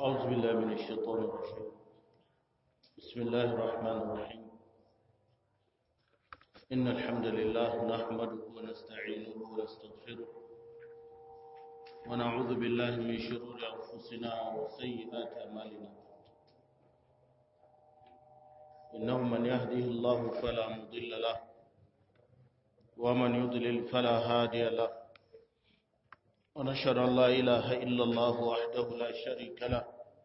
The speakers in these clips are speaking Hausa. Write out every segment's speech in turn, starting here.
أعوذ بالله من الشيطان الرجيم بسم الله الرحمن الرحيم إن الحمد لله نحمده ونستعينه ونستغفره ونعوذ بالله من شرور أنفسنا وسيئات أعمالنا إنه من يهده الله فلا مضل له ومن يضلل فلا هادي له ونشهد أن لا إله إلا الله وحده لا شريك له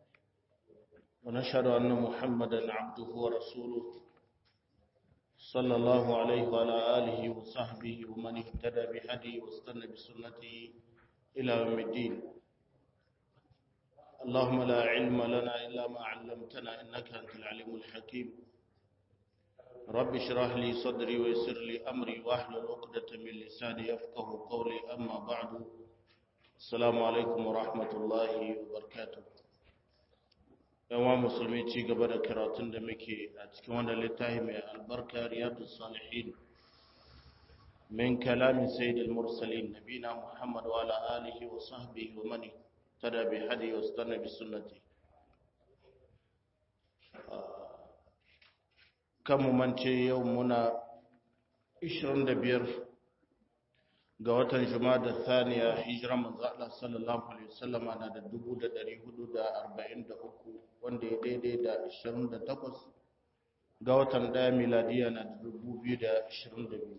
ونشهد أن محمدا عبده ورسوله صلى الله عليه وعلى آله وصحبه ومن اهتدى بهدي واستنى بسنته إلى يوم الدين اللهم لا علم لنا إلا ما علمتنا إنك أنت العليم الحكيم رب اشرح لي صدري ويسر لي أمري واحلل عقدة من لساني يفقه قولي أما بعد Assalamu alaikum wa rahmatullahi wa barakatuh. Yawa musulmi ci gaba da karatun da muke a cikin wannan littafi mai albarka riyadu salihin min kalamin sayyid al-mursalin nabina Muhammad wa ala alihi wa sahbihi wa man tada bi hadi wa istana bi sunnati. Kan mu mance yau muna 25 ga watan da thaniya hijiran manzo Allah sallallahu alaihi wasallama na da 1443 wanda ya daidai da 28 ga watan daya miladiya na da 2022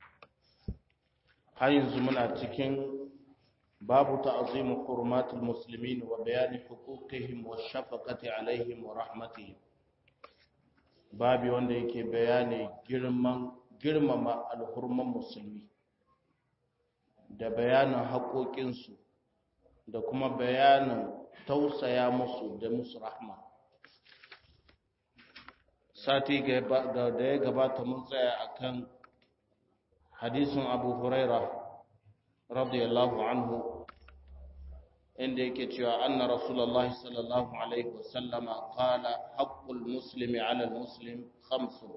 har yanzu muna cikin babu ta'zimu hurumatul muslimin wa bayani huquqihim wa shafaqati alaihim wa rahmatihim babi wanda yake bayani girman girmama alhurman musulmi da bayanin haƙoƙinsu da kuma bayanin tausaya musu da musu rahma sati da ya gabata mun tsaya akan hadisin abu huraira radiyallahu anhu inda yake cewa anna rasulullahi sallallahu alaihi wasallama qala haqqul muslimi ala muslim khamsu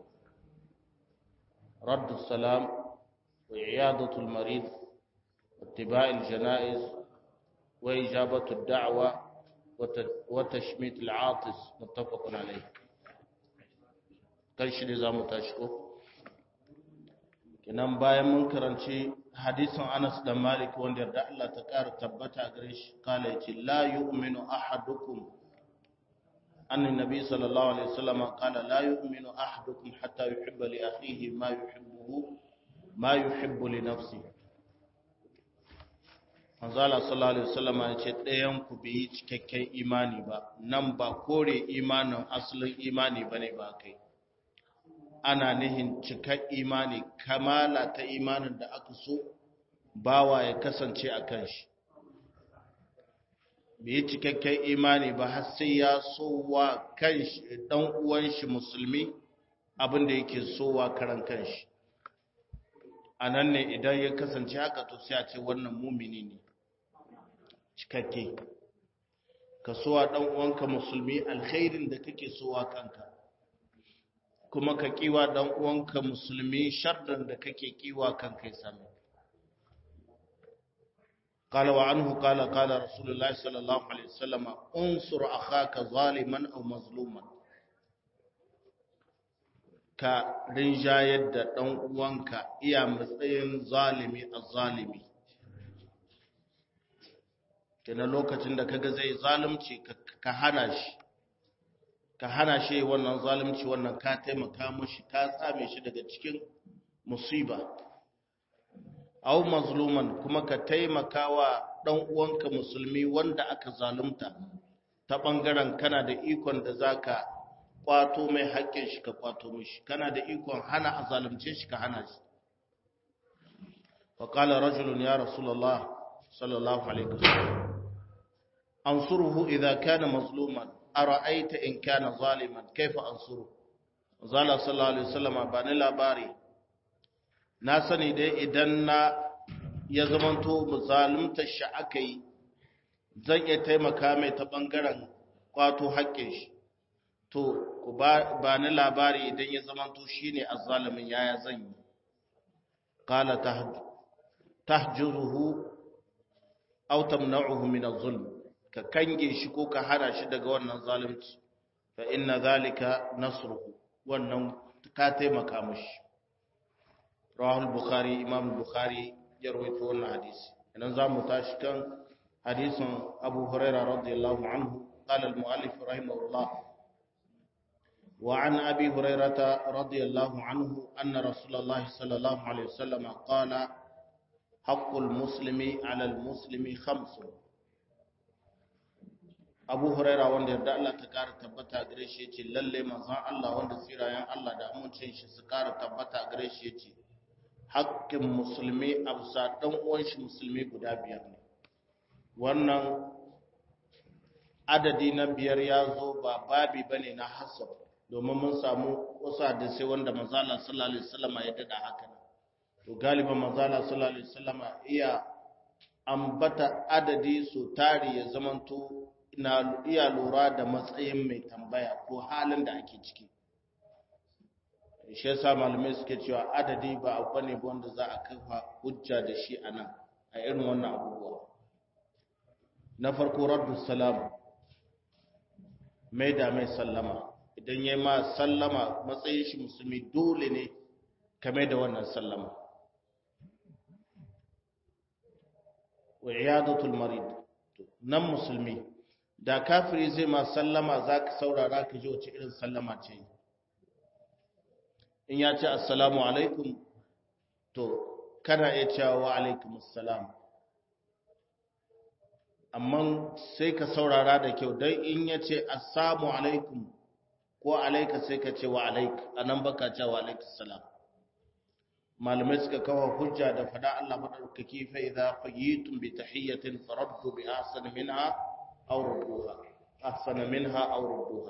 raddu salam wa iyadatu al-marid اتباع الجنائز وإجابة الدعوة وتشميت العاطس متفق عليه kan shi ne za mu tashi ko kinan bayan mun karanci hadisin Anas da Malik wanda yarda Allah ta ƙara tabbata gare shi kala yace la yu'minu ahadukum anna nabi sallallahu alaihi wasallam qala la yu'minu ahadukum hatta yuhibba li akhihi ma yuhibbu ma yuhibbu li nafsihi manzala sallallahu alaihi wasallam ya ce ɗayan ku bai yi cikakken imani ba nan ba kore imanin asalin imani bane ba kai ana nihin cikar imani kamala ta imanin da aka so bawa ya kasance a kan shi bai yi cikakken imani ba har sai ya sowa kan shi dan uwan shi musulmi abin da yake sowa karan kan shi a nan ne idan ya kasance haka to sai a ce wannan mumini ne cikakke ka sowa dan uwanka musulmi alkhairin da kake sowa kanka kuma ka kiwa dan uwanka musulmi sharrin da kake kiwa kanka ya same قال وعنه قال قال رسول الله صلى الله عليه وسلم انصر اخاك ظالما او مظلوما ka rinjayar da ɗan uwanka iya matsayin zalimi a zalimi kina lokacin da kaga zai zalunci ka hana shi ka hana shi wannan zalunci wannan ka taimaka mashi ka tsame shi daga cikin musiba aw mazluman kuma ka taimaka wa ɗan uwanka musulmi wanda aka zalunta ta ɓangaren kana da ikon da zaka kwato mai haƙƙin shi ka kwato mishi kana da ikon hana a zalunce shi ka hana shi faƙala rajulun ya rasulallah sallallahu alaihi wasallam ansuruhu idza kana mazluman ara'aita in kana zaliman kaifa ansuru zala sallallahu alaihi wasallam ba ni labari na sani dai idan na ya zamanto zalunta shi akai zan iya taimaka mai ta bangaren kwato haƙƙin shi to ku ba ni labari idan ya zamanto shine azzalimin yaya zan yi qala tahjuruhu aw tamna'uhu min az-zulm ka kange shi ko ka hana shi daga wannan zalunci fa inna zalika nasruhu wannan ka taimaka mishi rawahul bukhari imam bukhari ya rawaito wannan hadisi idan zamu tashi kan hadisin abu hurairah radiyallahu anhu قال المؤلف رحمه الله وعن أبي هريرة رضي الله عنه أن رسول الله صلى الله عليه وسلم قال حق المسلم على المسلم خمس abu huraira wanda yarda Allah ta kara tabbata gare shi yace lalle manzon Allah wanda tsirayen Allah da amincin shi su kara tabbata gare shi yace haƙƙin musulmi a bisa dan uwan shi musulmi guda biyar ne wannan adadi na biyar ya zo ba babi bane na hasab domin mun samu wasu hadisai wanda manzon Allah sallallahu alaihi wasallam ya dada haka to galiban manzon Allah sallallahu alaihi wasallam iya ambata adadi su tari ya zamanto na iya lura da matsayin mai tambaya ko halin da ake ciki shi yasa malamai suke cewa adadi ba abu ne wanda za a kafa hujja da shi a nan a irin wannan abubuwa na farko raddu salam mai da mai sallama idan ya ma sallama matsayin shi musulmi dole ne ka mai da wannan sallama wa iyadatul marid nan musulmi da kafiri zai ma sallama za ka saurara ka ji wace irin sallama ce in ya ce assalamu alaikum to kana iya cewa wa alaikum assalam amma sai ka saurara da kyau don in ya ce assalamu alaikum ko alaika sai ka ce wa alaik a nan baka ce wa alaikum salam malamai suka kawo hujja da fada Allah madaukaki fa idza fayitum bi tahiyyatin faraddu bi ahsan minha aw rudduha ahsana minha aw rudduha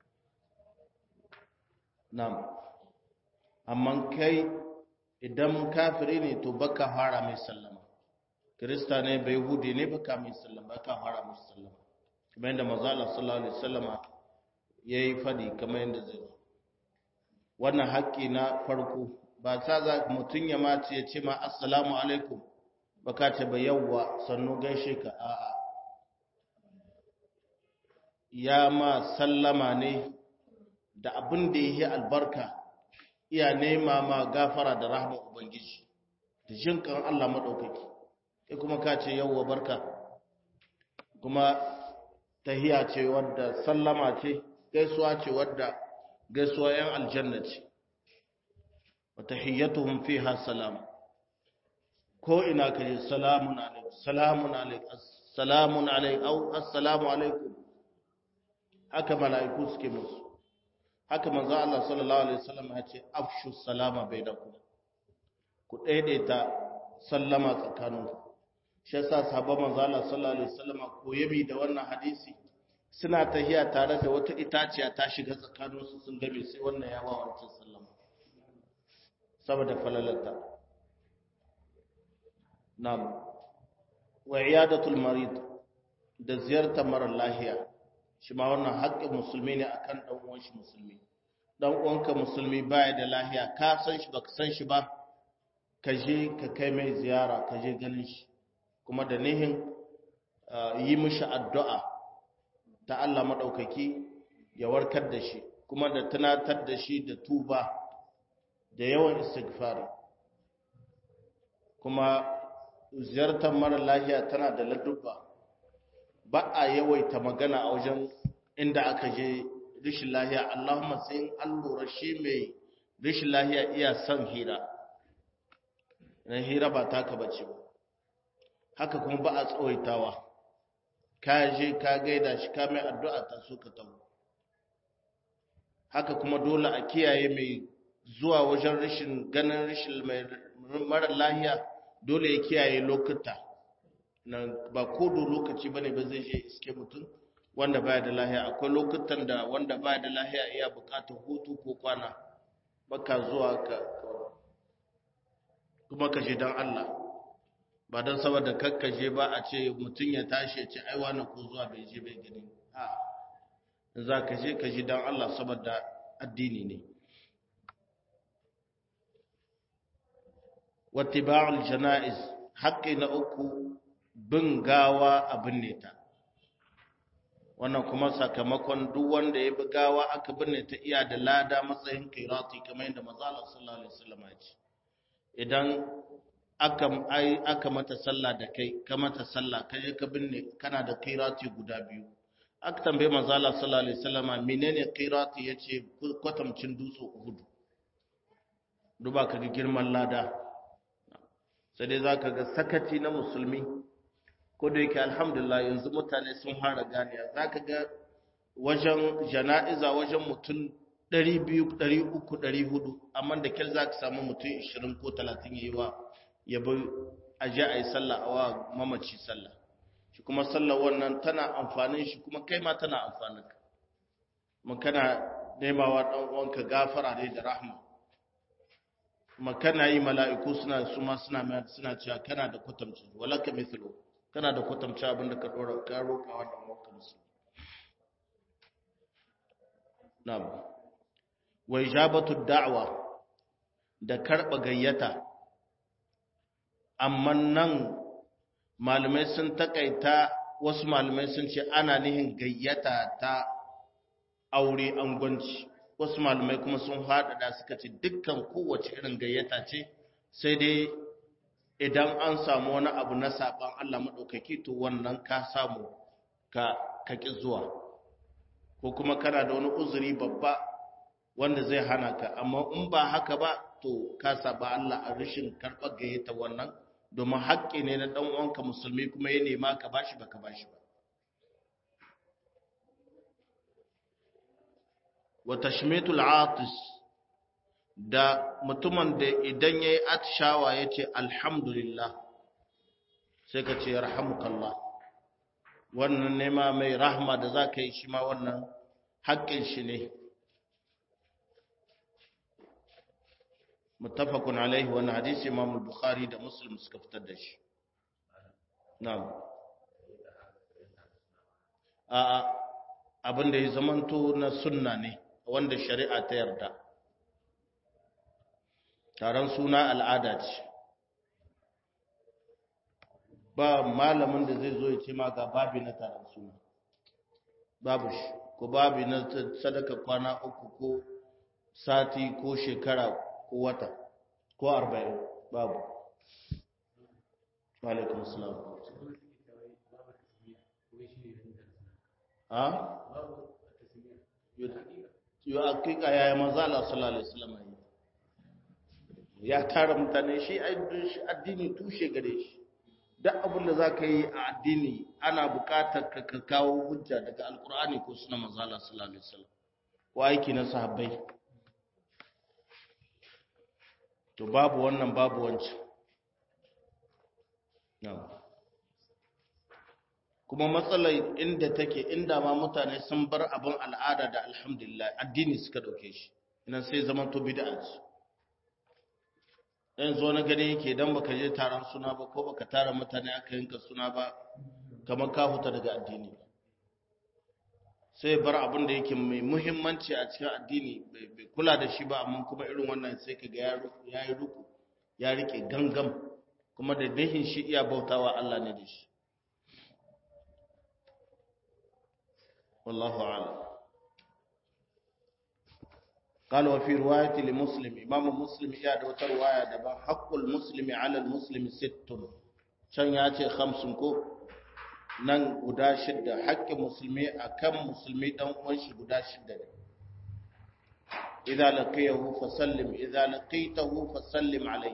nam amma kai idan kafiri ne to baka fara mai sallama kirista ne bai yahudi ne baka mai sallama baka fara mai sallama kamar yadda manzo Allah sallallahu alaihi wasallama yayi fadi kamar yadda zai wannan haƙƙi na farko ba ta za mutun ya mace ya ce ma assalamu alaikum baka ce ba yawwa sannu gaishe ka a'a ya ma sallama ne da abin da yi albarka iya nema ma gafara da rahama ubangiji da jinkan Allah madaukaki sai kuma ka ce yawwa barka kuma tahiya ce wadda sallama ce gaisuwa ce wadda gaisuwa yan aljanna ce wa tahiyyatuhum fiha salam ko ina kaje salamun alaikum salamun alaikum assalamun alaikum au assalamu alaikum haka mala'iku suke musu haka manzo Allah sallallahu alaihi wasallam ya ce afshu salama bainakum ku daidaita sallama tsakaninku shi yasa sahabban manzo Allah sallallahu alaihi wasallam ko yabi da wannan hadisi suna tahiya tare da wata itaciya ta shiga tsakaninsu sun gabe sai wannan ya wa wancan sallama saboda falalarta na'am wa iyadatul marid da ziyartar mara lahiya shi ma wannan haƙƙin musulmi ne akan dan uwan shi musulmi dan uwanka musulmi baya da lahiya ka san shi baka san shi ba ka je ka kai mai ziyara ka je ganin shi kuma da nihin yi mishi addu'a ta Allah maɗaukaki ya warkar da shi kuma da tunatar da shi da tuba da yawan istighfari kuma ziyartar mara lahiya tana da ladubba ba a yawaita magana a wajen inda aka je rishin lahiya Allahumma sai an lura shi mai rishin lahiya iya son hira na hira ba taka bace ba haka kuma ba a tsawaitawa ka je ka gaida shi ka mai addu'a ta so ka tawo haka kuma dole a kiyaye mai zuwa wajen rashin ganin rashin mai mara lahiya dole ya kiyaye lokuta nan ba kodo lokaci bane ba zai je iske mutum wanda baya da lahiya akwai lokutan da wanda baya da lahiya iya bukatar hutu ko kwana baka zuwa ka kuma ka je dan Allah ba don saboda kakkaje ba a ce mutum ya tashi ya ce ai wani ko zuwa bai je bai gani a za ka je ka ji don Allah saboda addini ne wattiba'ul jana'iz haƙƙi na uku bin gawa abin ne ta wannan kuma sakamakon duk wanda ya gawa aka binne ta iya da lada matsayin qirati kamar yadda manzo Allah sallallahu alaihi wasallam ya ce idan aka ai aka mata sallah da kai ka mata sallah ka je ka binne kana da qirati guda biyu aka tambaye manzo Allah sallallahu alaihi wasallam menene qirati yace kwatamcin dutse Uhud duba ka ga girman lada sai dai zaka ga sakaci na musulmi ko da yake alhamdulillah yanzu mutane sun fara ganiya zaka ga wajen jana'iza wajen mutum 200 300 400 amma da kyar zaka samu mutum 20 ko 30 yayi wa yabo aje ayi sallah wa mamaci sallah shi kuma sallar wannan tana amfanin shi kuma kai ma tana amfanin ka mun kana nemawa dan uwanka gafara ne da rahma kuma kana yi mala'iku suna su ma suna suna cewa kana da kwatamci walaka mithlu kana da kwatamci abin da ka dora ka roka wannan uwanka musulmi na'am wa ijabatu da'wa da karba gayyata amma nan malamai sun takaita wasu malamai sun ce ana nihin gayyata ta aure angwanci wasu malamai kuma sun haɗaɗa suka ce dukkan kowace irin gayyata ce sai dai idan an samu wani abu na saɓan Allah maɗaukaki to wannan ka samu ka kaƙi zuwa ko kuma kana da wani uzuri babba wanda zai hana ka amma in ba haka ba to ka saba Allah a rashin karɓar gayyata wannan domin haƙƙi ne na ɗan uwanka musulmi kuma ya nema ka bashi baka bashi ba wa tashmitul atis da mutumin da idan yayi atshawa yace alhamdulillah sai ka ce yarhamukallah wannan nema mai rahma da zaka yi shi ma wannan haƙƙin shi ne muttafaqun alaihi wannan hadisi Imam Bukhari da Muslim suka fitar da shi na'am a abin da ya zamanto na sunna ne wanda shari'a ta yarda taron suna al'ada ce ba malamin da zai zo ya ce ma ga babi na taron suna babu shi ko babi na sadaka kwana uku ko sati ko shekara ko wata ko arba'in babu alaikun salam a? yi hakika ya yi maza Allah sallallahu Alaihi wasallam ya tara mutane shi addini tushe gare shi duk abin da za ka yi a addini ana bukatar ka kawo hujja daga alkur'ani ko suna maza Allah sallallahu Alaihi wasallam ko aiki na sahabbai to babu wannan babu wancan kuma matsalar inda take inda ma mutane sun bar abin al'ada da alhamdulillah addini suka dauke shi ina sai zaman to bid'a ce dan zo na gani yake dan baka je taron suna ba ko baka tara mutane aka yanka suna ba kamar ka huta daga addini sai bar abin da yake mai muhimmanci a cikin addini bai kula da shi ba amma kuma irin wannan sai ka ga ya yi ruku ya rike gangam kuma da dahin shi iya bautawa Allah ne da shi wallahu a'lam قال وفي رواية لمسلم إمام مسلم يا دوت رواية دبا حق المسلم على المسلم ست شن ياتي خمس كو nan guda shidda haƙƙin musulmi akan musulmi dan uwan shi guda shidda ne idza laqiyahu fasallim idza laqitahu fasallim alayhi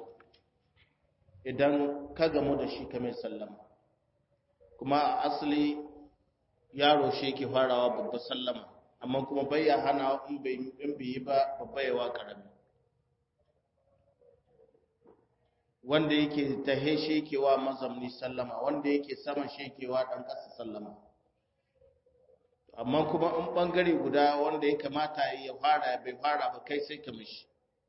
idan ka gamu da shi kamar sallama kuma asali yaro shi yake farawa babba sallama amma kuma bai ya hana in bai in bai yi ba babba yawa karami wanda yake tahe shekewa mazamni sallama wanda yake saman shekewa dan ƙasa sallama amma kuma in bangare guda wanda ya kamata ya fara bai fara ba kai sai ka mishi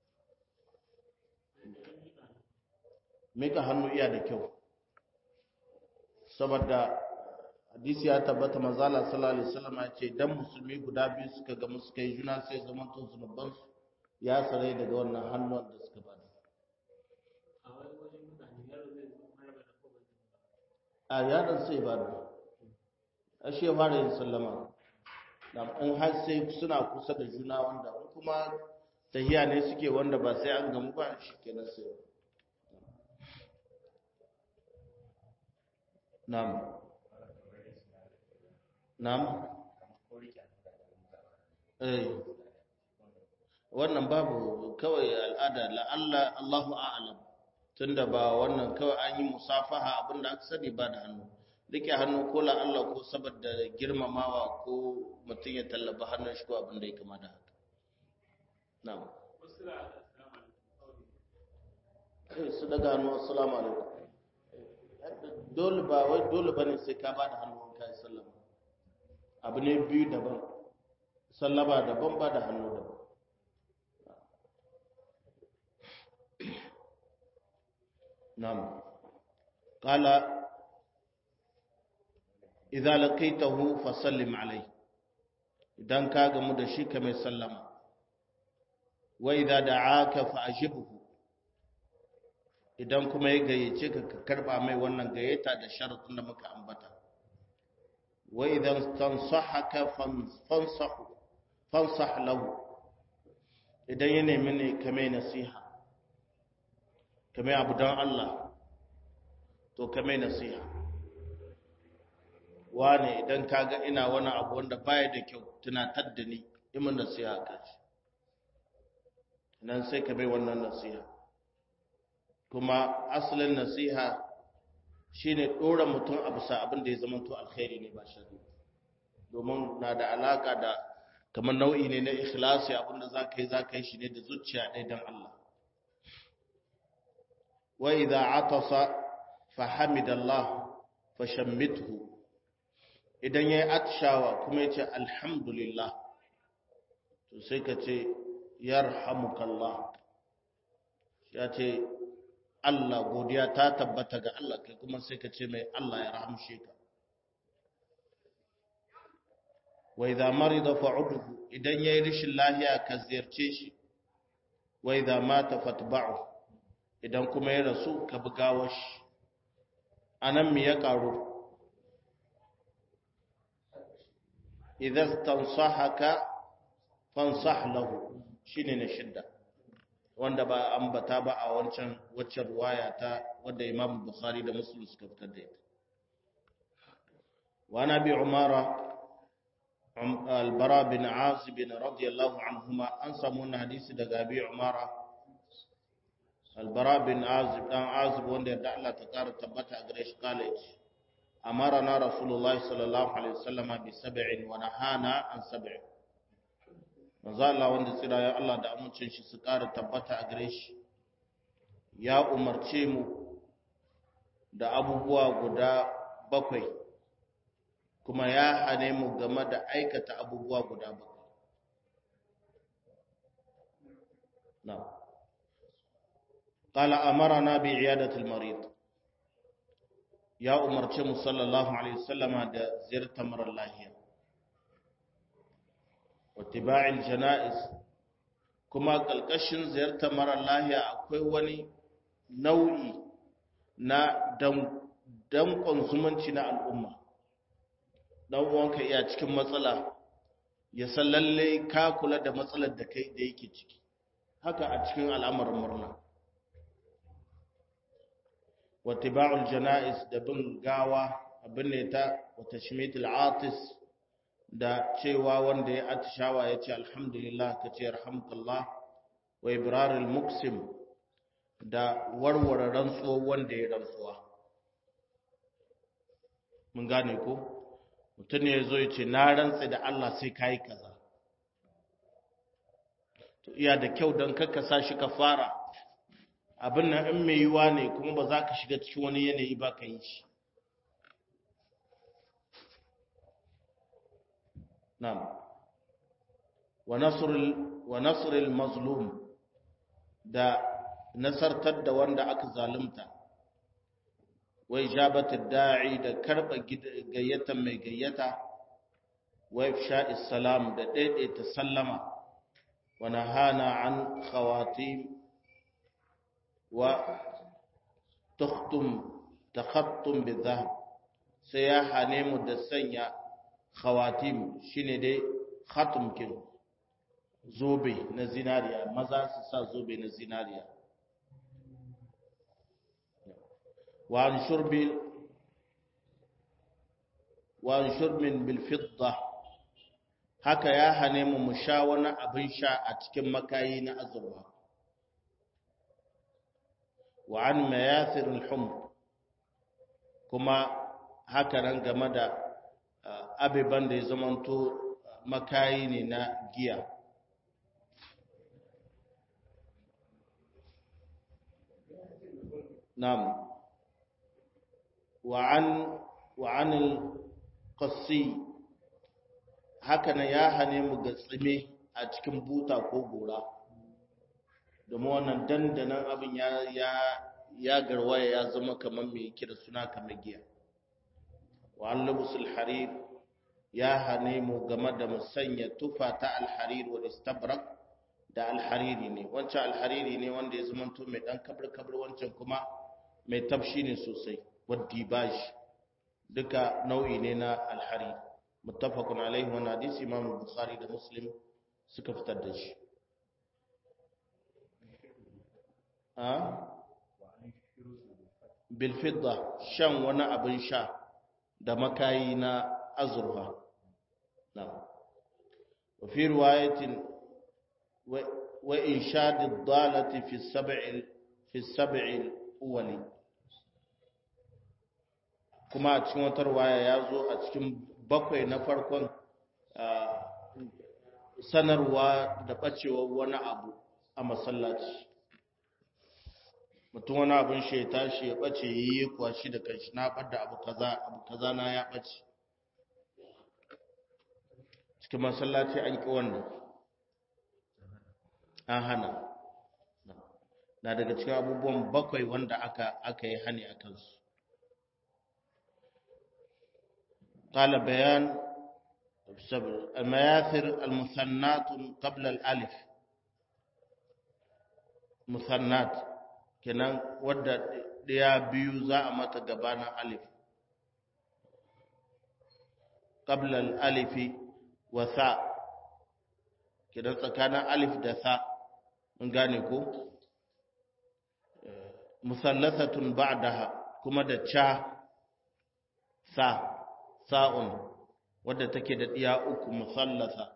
mika hannu iya da kyau saboda hadisi ya tabbata manzala sallallahu alaihi wasallam ya ce dan musulmi guda biyu suka ga musu kai juna sai zaman to zunuban su ya sarai daga wannan hannun da suka bada a yaron sai ba da ashe fara yin sallama in har sai suna kusa da juna wanda kuma tahiya ne suke wanda ba sai an gamu ba shi kenan sai na'am na'am eh wannan babu kawai al'ada la'alla Allahu a'lam tunda ba wannan kawai an yi musafaha abinda aka sani ba da hannu rike hannu ko la'alla ko saboda girmamawa ko mutum ya tallaba hannun shi ko abin da ya kama da haka na'am su daga hannu assalamu alaikum dole ba wai dole bane sai ka ba da hannu kai sallama abu ne biyu daban sallama daban ba da hannu daban na'am qala idza laqaitahu fasallim alayhi idan ka gamu da shi ka mai sallama wa idza da'aka fa ajibhu idan kuma ya gayyace ka ka karba mai wannan gayyata da sharuɗin da muka ambata wa idan tansahaka fansahu fansah lahu idan ya nemi ne ka mai nasiha ka mai abu don Allah to ka mai nasiha wane idan ka ga ina wani abu wanda baya da kyau tunatar da ni imin nasiha ka ce nan sai ka mai wannan nasiha kuma asalin nasiha shine dora mutum a bisa abin da ya zama to alkhairi ne ba shari domin na da alaka da kamar nau'i ne na ikhlasi abin da zaka yi zaka yi shi ne da zuciya ɗaya don Allah wa idza atasa fa hamidallah fa shammithu idan yayi atshawa kuma yace alhamdulillah to sai ka ce yarhamukallah ya ce Allah godiya ta tabbata ga Allah kai kuma sai ka ce mai Allah ya rahamshe ka wa idza marida fa'udhu idan yayi rishin lahiya ka ziyarce shi wa idza mata fatba'u idan kuma ya rasu ka bugawa shi anan me ya karu idza tansahaka fansah lahu shine na shidda wanda ba ambata ba a wancan waccan ruwaya ta wadda Imam Bukhari da Muslim suka fitar da ita wa nabi Umara al-Bara bin Azib radiyallahu anhuma an samu wannan hadisi daga Abi Umara al-Bara bin Azib dan Azib wanda ya Allah ta kara tabbata a gare shi college amarana Rasulullahi sallallahu alaihi wasallama bi sab'in wa nahana an sab'in manzo Allah wanda tsira ya Allah da amincin shi su ƙara tabbata a gare shi ya umarce mu da abubuwa guda bakwai kuma ya hane mu game da aikata abubuwa guda bakwai na قال أمرنا بعيادة المريض يا umarce mu sallallahu alaihi wasallama da ziyartar mara lahiya watiba'il jana'iz kuma kalkashin ziyartar mara lahiya akwai wani nau'i na dankon zumunci na al'umma dan uwanka iya cikin matsala ya san lalle ka kula da matsalar da kai da yake ciki haka a cikin al'amarin murna watiba'ul jana'iz da bin gawa abin ne ta wata shimitul atis da cewa wanda ya atishawa ya ce alhamdulillah ka ce alhamdulillah wa ibrarul muksim da warware rantsuwa wanda ya rantsuwa mun gane ko mutum ne ya zo ya ce na rantse da Allah sai ka yi kaza to iya da kyau don kakka sa shi ka fara abin nan in mai yiwa ne kuma ba za ka shiga cikin wani yanayi ba ka yi shi نعم ونصر ال... ونصر المظلوم da nasartar da wanda aka zalunta wa ijabatu da'i da karba gayyata mai gayyata wa ifsha'is salam da daidaita sallama wa nahana an khawatim wa tukhtum takhattum bidhahab sai ya hane mu da sanya khawatim shine dai khatumkin zobe na zinariya maza su sa zobe na zinariya wa an shurbi wa an shurbin bil fidda haka ya hane mu mu sha wani abin sha a cikin makayi na azurfa wa an mayathir al humr kuma haka nan game da abiban da ya zamanto makayi ne na giya nam wa'an wa'anil qassi haka nan ya hane mu ga tsime a cikin buta ko gora domin wannan dandanan abin ya ya ya garwaya ya zama kamar mai kira suna kamar giya wa an lubusul harir ya hane mu game da musanya tufa ta alharir wa istabrak da alhariri ne wancan alhariri ne wanda ya zamanto mai dan kabir kabir wancan kuma mai tafshi ne sosai wadda ba shi duka nau'i ne na alhariri muttafaqun alaihi wa hadisi imam bukhari da muslim suka fitar da shi a bil fidda shan wani abin sha da makayi na azurfa نعم وفي رواية وإنشاد الضالة في السبع في السبع الأول كما cikin wata ruwaya ya zo a cikin bakwai na farkon sanarwa da ɓacewar wani abu a masallaci mutum wani abin shi ya tashi ya ɓace yi kuwa shi da kanshi na ɓadda abu kaza abu kaza na ya ɓace cikin masallaci an ƙi wannan an hana na daga cikin abubuwan bakwai wanda aka aka yi hani a kansu قال بيان المياثر المثنات قبل الألف مثنات kenan wadda ɗaya biyu za a mata gabanin alif qabla al-alifi wa sa kidan tsakanin alif da sa mun gane ko musallasatun ba'daha kuma da cha sa sa'un wadda take da diya uku musallasa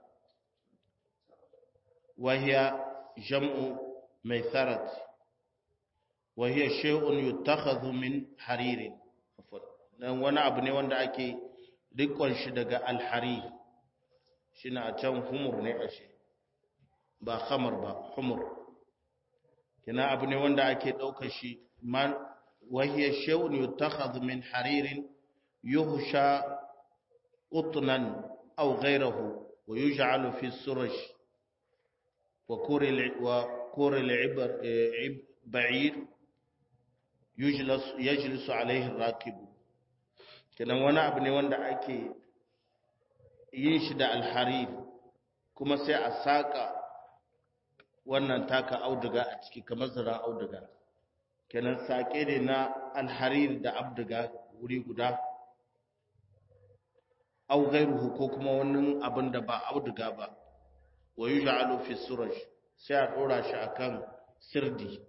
wa hiya jam'u maitharat wa hiya shay'un yutakhadhu min haririn dan wani abu ne wanda ake rikon shi daga alharir shine a can humur ne ashe ba khamar ba humur kina abu ne wanda ake ɗauka shi man wahiya shay'un yutakhadhu min haririn yuhsha qutnan aw ghayrahu wa yuj'alu fi suraj wa kuril wa kuril ibar ba'ir yujlas yajlisu alayhi ar-rakib kenan wani abu ne wanda ake yin shi da alharir kuma sai a saƙa wannan taka auduga a ciki kamar zaren auduga kenan saƙe ne na alharir da abduga wuri guda au gairuhu ko kuma wani abin da ba auduga ba wa yuj'alu fi suraj sai a dora shi akan sirdi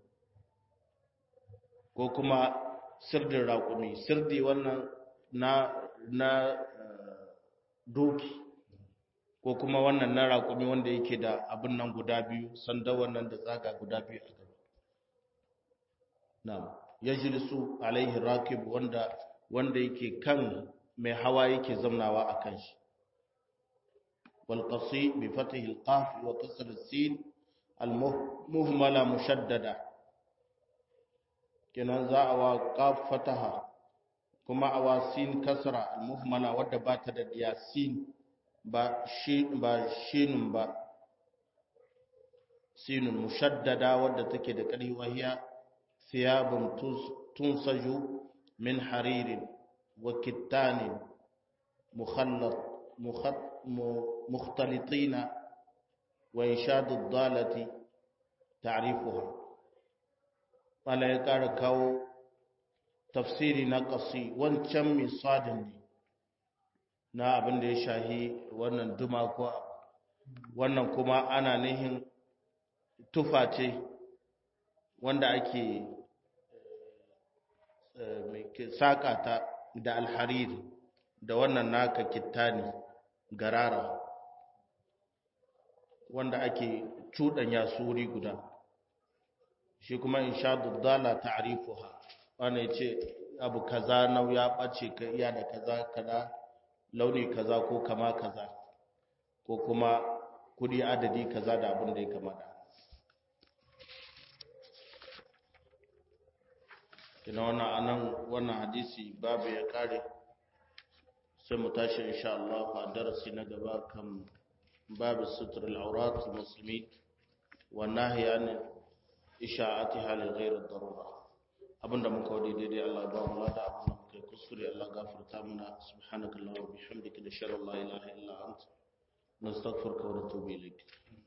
ko kuma sirdin raƙumi sirdi wannan na na doki ko kuma wannan na raƙumi wanda yake da abin nan guda biyu sanda wannan da tsaga guda biyu a gaba na'am yajlisu alaihi rakib wanda wanda yake kan mai hawa yake zamnawa a kan shi wal qasi bi fathi al qaf wa kasr al sin al muhmala mushaddada kenan za a wa qaf fataha kuma a wa sin kasra al muhmala wadda ba ta da yasin ba shi ba shinun ba sinun mushaddada wadda take da ƙarfi wahiya thiyabun tunsaju min haririn wa kittanin mukhallat mukhtalitina wa inshadu dalati ta'rifuha wala ya ƙara kawo tafsiri na ƙasi wancan misadin ne na abin da ya shahi wannan duma ko wannan kuma ana nihin tufa ce wanda ake saƙa ta da alhariri da wannan naka kittani garara wanda ake cuɗanya suri guda shi kuma insha duddala ta'rifuha wanda yace abu kaza nau ya bace ka iya da kaza kaza launi kaza ko kama kaza ko kuma kudi adadi kaza da abin da ya kamata kina wannan anan wannan hadisi babu ya kare sai mu tashi insha Allah a darasi na gaba kan babu sutur al-awrat al-muslimi wa nahyi an isha'atiha li ghayr ad-darura abinda muka wadi daidai Allah ba mu lada abinda muka yi kuskure Allah gafarta muna subhanakallahumma wa bihamdika nashhadu an la ilaha illa anta nastaghfiruka wa natubu ilayk